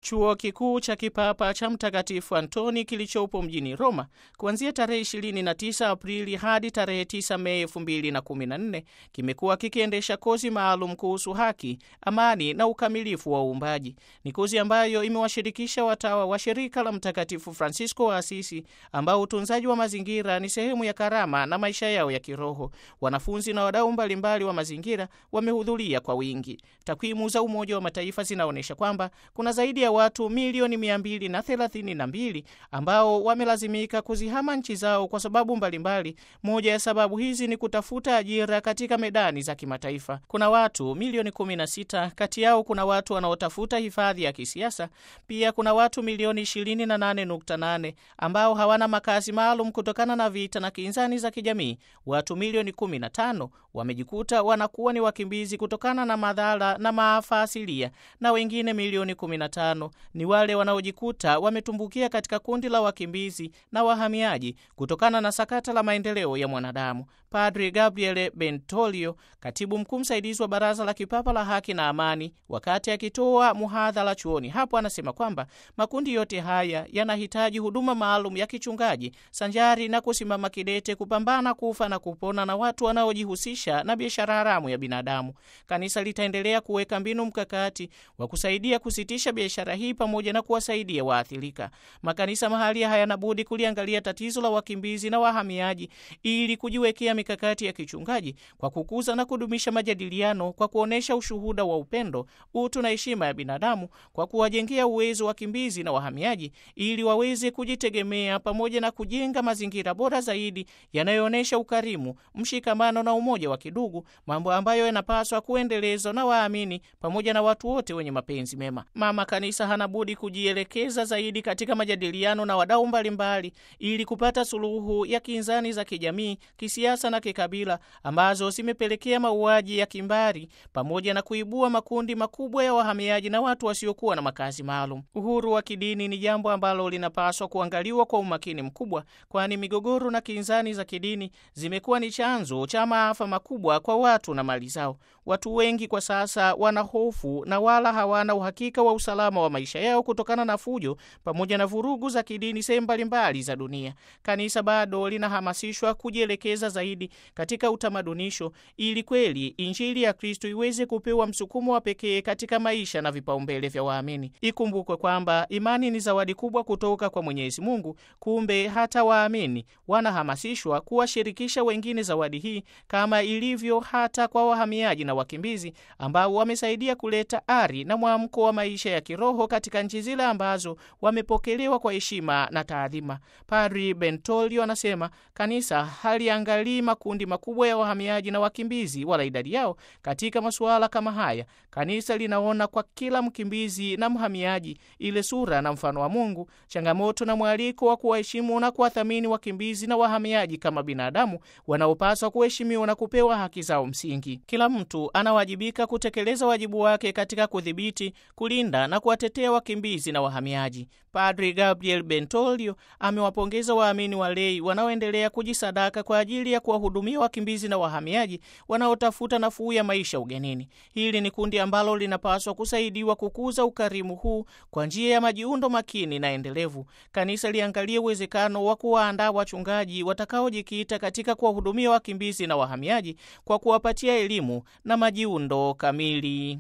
chuo kikuu cha kipapa cha Mtakatifu Antoni kilichopo mjini Roma kuanzia tarehe 29 Aprili hadi tarehe 9 Mei 2014 kimekuwa kikiendesha kozi maalum kuhusu haki, amani na ukamilifu wa uumbaji. Ni kozi ambayo imewashirikisha watawa wa shirika la Mtakatifu Francisco wa Asisi ambao utunzaji wa mazingira ni sehemu ya karama na maisha yao ya kiroho. Wanafunzi na wadau mbalimbali wa mazingira wamehudhuria kwa wingi. Takwimu za Umoja wa Mataifa zinaonyesha kwamba kuna zaidi ya watu milioni 232 ambao wamelazimika kuzihama nchi zao kwa sababu mbalimbali. Moja ya sababu hizi ni kutafuta ajira katika medani za kimataifa. Kuna watu milioni 16, kati yao kuna watu wanaotafuta hifadhi ya kisiasa. Pia kuna watu milioni 28.8 ambao hawana makazi maalum kutokana na vita na kinzani za kijamii. Watu milioni 15 wamejikuta wanakuwa ni wakimbizi kutokana na madhara na maafa asilia, na wengine milioni 15 ni wale wanaojikuta wametumbukia katika kundi la wakimbizi na wahamiaji kutokana na sakata la maendeleo ya mwanadamu. Padri Gabriele Bentolio, katibu mkuu msaidizi wa Baraza la Kipapa la Haki na Amani, wakati akitoa muhadhara chuoni hapo, anasema kwamba makundi yote haya yanahitaji huduma maalum ya kichungaji sanjari na kusimama kidete kupambana kufa na kupona na watu wanaojihusisha na biashara haramu ya binadamu. Kanisa litaendelea kuweka mbinu mkakati wa kusaidia kusitisha biashara hii pamoja na kuwasaidia waathirika. Makanisa mahalia hayana budi kuliangalia tatizo la wakimbizi na wahamiaji ili kujiwekea mikakati ya kichungaji kwa kukuza na kudumisha majadiliano, kwa kuonyesha ushuhuda wa upendo, utu na heshima ya binadamu, kwa kuwajengea uwezo wakimbizi na wahamiaji ili waweze kujitegemea, pamoja na kujenga mazingira bora zaidi yanayoonyesha ukarimu, mshikamano na umoja wa kidugu, mambo ambayo yanapaswa kuendelezwa na waamini pamoja na watu wote wenye mapenzi mema. Mama Kanisa hana budi kujielekeza zaidi katika majadiliano na wadau mbalimbali ili kupata suluhu ya kinzani za kijamii, kisiasa na kikabila ambazo zimepelekea mauaji ya kimbari pamoja na kuibua makundi makubwa ya wahamiaji na watu wasiokuwa na makazi maalum. Uhuru wa kidini ni jambo ambalo linapaswa kuangaliwa kwa umakini mkubwa, kwani migogoro na kinzani za kidini zimekuwa ni chanzo cha maafa makubwa kwa watu na mali zao. Watu wengi kwa sasa wana hofu na wala hawana uhakika wa usalama wa maisha yao kutokana na fujo pamoja na vurugu za kidini sehemu mbalimbali za dunia. Kanisa bado linahamasishwa kujielekeza zaidi katika utamadunisho ili kweli Injili ya Kristo iweze kupewa msukumo wa pekee katika maisha na vipaumbele vya waamini. Ikumbukwe kwamba imani ni zawadi kubwa kutoka kwa Mwenyezi Mungu. Kumbe hata waamini wanahamasishwa kuwashirikisha wengine zawadi hii, kama ilivyo hata kwa wahamiaji na wakimbizi ambao wamesaidia kuleta ari na mwamko wa maisha ya kiroho katika nchi zile ambazo wamepokelewa kwa heshima na taadhima. Padri Bentolio anasema kanisa haliangalii makundi makubwa ya wahamiaji na wakimbizi wala idadi yao katika masuala kama haya. Kanisa linaona kwa kila mkimbizi na mhamiaji ile sura na mfano wa Mungu, changamoto na mwaliko wa kuwaheshimu na kuwathamini wakimbizi na wahamiaji kama binadamu wanaopaswa kuheshimiwa na kupewa haki zao msingi. Kila mtu anawajibika kutekeleza wajibu wake katika kudhibiti, kulinda na kuwatetea wakimbizi na wahamiaji. Padri Gabriel Bentolio amewapongeza waamini walei wanaoendelea kujisadaka kwa ajili ya kuwahudumia wakimbizi na wahamiaji wanaotafuta nafuu ya maisha ugenini. Hili ni kundi ambalo linapaswa kusaidiwa kukuza ukarimu huu kwa njia ya majiundo makini na endelevu. Kanisa liangalie uwezekano wa kuwaandaa wachungaji watakaojikita katika kuwahudumia wakimbizi na wahamiaji kwa kuwapatia elimu na majiundo kamili.